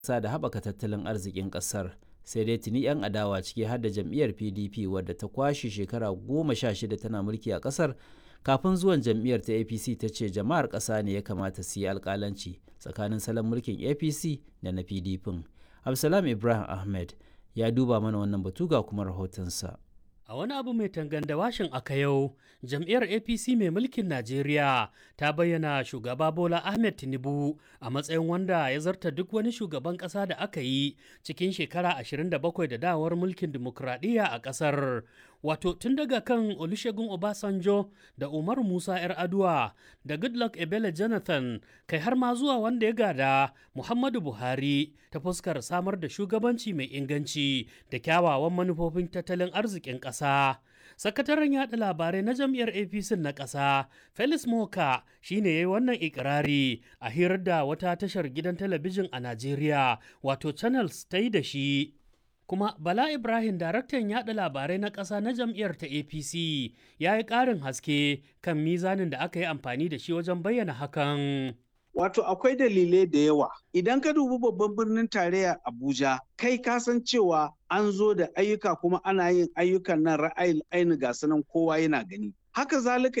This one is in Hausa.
sa da haɓaka tattalin arzikin ƙasar sai dai tuni 'yan adawa ciki har da jam'iyyar pdp wadda ta kwashe shekara goma sha shida tana mulki a ƙasar kafin zuwan jam'iyyar ta apc ta ce jama'ar ƙasa ne ya kamata su yi alƙalanci tsakanin salon mulkin apc da na pdp absalam ibrahim ahmed ya duba mana wannan batu ga kuma rahotonsa A wani abu mai tanganda washin aka yau, jam'iyyar APC mai mulkin Najeriya ta bayyana shugaba Bola Ahmed Tinubu a matsayin wanda ya zarta duk wani shugaban ƙasa da aka yi cikin shekara 27 da dawar mulkin dimokuraɗiyya a ƙasar. Wato tun daga kan Olusegun Obasanjo da Umar Musa 'yar Aduwa da Goodluck Ebele Jonathan kai har ma zuwa wanda ya gada Muhammadu Buhari ta fuskar samar da shugabanci mai inganci da kyawawan manufofin tattalin arzikin ƙasa. Sakataren yaɗa labarai na jam'iyyar APC na ƙasa, Felix Moka shi ne ya yi wannan ikirari a hirar da wata tashar gidan talabijin a Najeriya, wato Channels ta yi da shi. kuma Bala Ibrahim daraktan yaɗa labarai na ƙasa na jam'iyyar ta APC ya yi ƙarin haske kan mizanin da aka yi amfani da shi wajen bayyana hakan. Wato akwai dalilai da yawa. Idan ka dubi babban birnin tarayya Abuja, kai ka san cewa an zo da ayyuka kuma ana yin ayyukan nan ra'ayin aini ga sanan kowa yana gani. Haka zalika